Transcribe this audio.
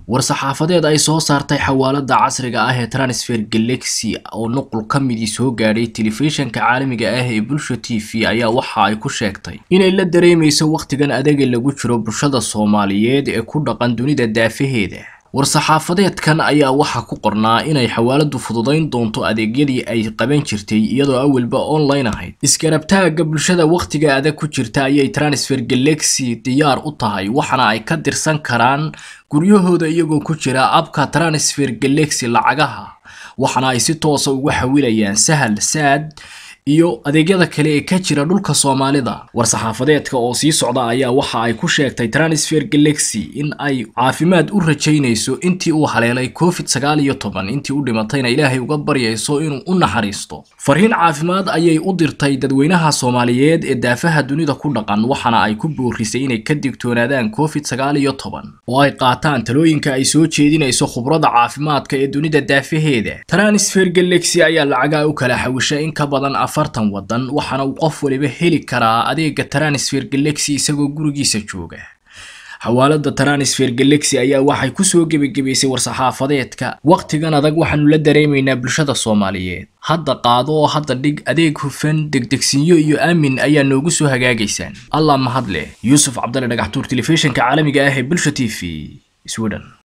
war-saxaafadeed ay soo saartay xawaalada casriga ah ee transfer galaxy oo nuqul ka midii soo gaadhay telefishanka caalamiga ah ee bulsha t v ayaa waxa ay ku sheegtay inay la dareemayso wakhtigan adaga lagu jiro bulshada soomaaliyeed ee ku dhaqan dunida daafaheeda war-saxaafadeedkan ayaa waxaa ku qornaa inay xawaaladu fududayn doonto adeegyadii ay qaban jirtay iyadoo awalba online ahayd isgarabtaaga bulshada wakhtiga adag ku jirta ayay transfer galaxy diyaar u tahay waxaana ay ka dirsan karaan guryahooda iyagoo ku jira abka transfer galaxy lacagaha waxaana ay si toosa uga xawilayaan sahal saad iyo adeegyada kale ee ka jira dhulka soomaalida war-saxaafadeedka oo sii socda ayaa waxa ay ku sheegtay transfer galaxy in ay caafimaad u rajaynayso intii uu haleelay covid sagaal iyo toban intii u dhimatayna ilaahay uga baryayso inuu u naxariisto fariin caafimaad ayay u dirtay dadweynaha soomaaliyeed ee daafaha dunida ku dhaqan waxaana ay ku boorisay inay ka digtoonaadaan covid sagaal iyo toban oo ay qaataan talooyinka ay soo jeedinayso khubrada caafimaadka ee dunida daafaheeda transfer galaxy ayaa lacagaa u kala xawisha in ka badan afartan wadan waxaana uu qof waliba heli karaa adeega transfer galaxy isagoo gurigiisa jooga xawaalada transfer galaxy ayaa waxay kusoo gebagebaysay war-saxaafadeedka wakhtigan adag waxaanu la dareemaynaa bulshada soomaaliyeed hadda qaado oo hadda dhig adeeg hufan degdegsinyo iyo aamin ayaa noogu soo hagaagaysaan allah mahad leh yuusuf cabdalle dhagaxtuur telefishinka caalamiga ah ee bulsha t v sweden